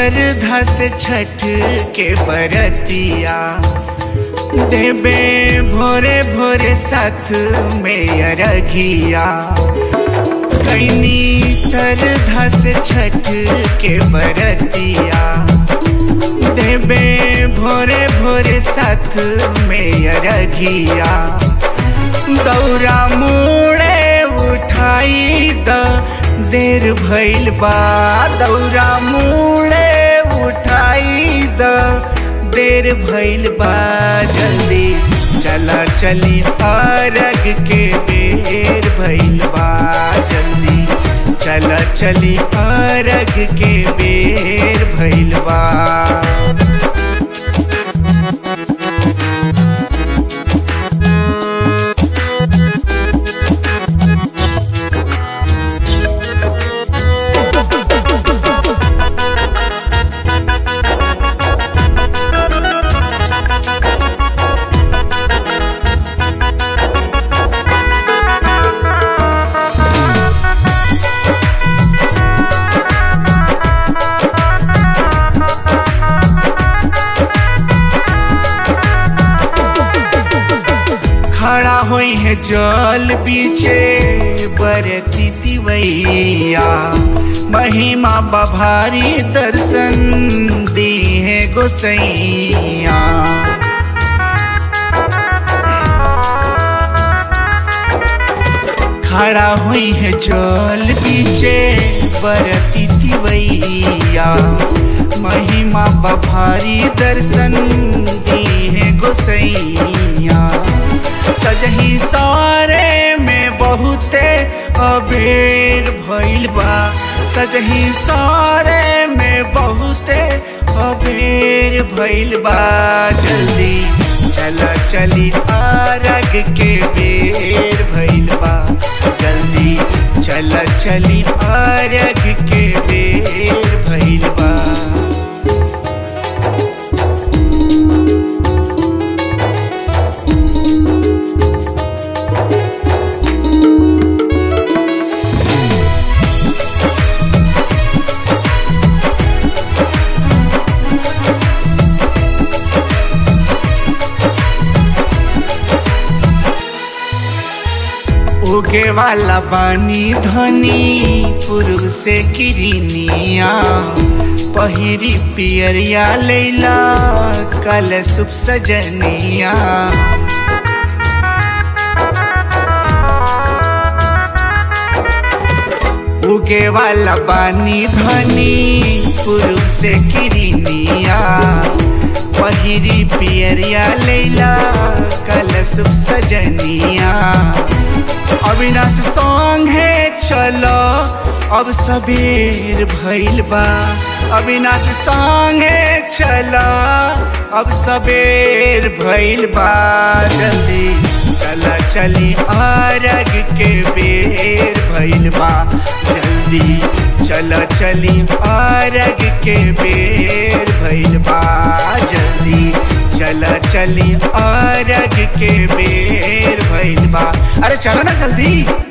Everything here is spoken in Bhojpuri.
श्रद्धा से छठ के बरतिया देबे भोरे भोरे साथ में अरघिया कैनी श्रद्धा से छठ के बरतिया देबे भोरे भोरे साथ में अरघिया दौरा मुड़े उठाई द देर भइल बा दौरा मुड़े उठाई द देर भइल बा जल्दी चला चली अरग के बेर भइल बा जल्दी चला चली अरग के बेर भइल बा खड़ा होई है जल बीचे बरती तिवैया महिमा बभारी दर्शन दी है गोसैया खड़ा हुई है जल बीचे बरती तिवैया महिमा बभारी दर्शन दी है गोसैया सजही सारे में बहुते अबेर भइल बा सजही सारे में बहुते अबेर भइल बा जल्दी चला चली आरग के बेर भइल बा जल्दी चला चली आरग के बेर भइल बा उगे वाला बानी धनी पुरुष से किरनिया पहिरी पियरिया लैला कल सुप सजनिया उगे वाला बानी धनी पुरुष से किरनिया पहिरी पियरिया लैला कल सुप सजनिया अविनाश संगे चलो अब सबेर भइल बा अविनाश संगे चलो अब सबेर भइल बा जल्दी चला चली अरग के बेर भइल बा जल्दी चला चली अरग के बेर भइल बा जल्दी चला चली अरग के बेर भइल बा अरे चलो ना जल्दी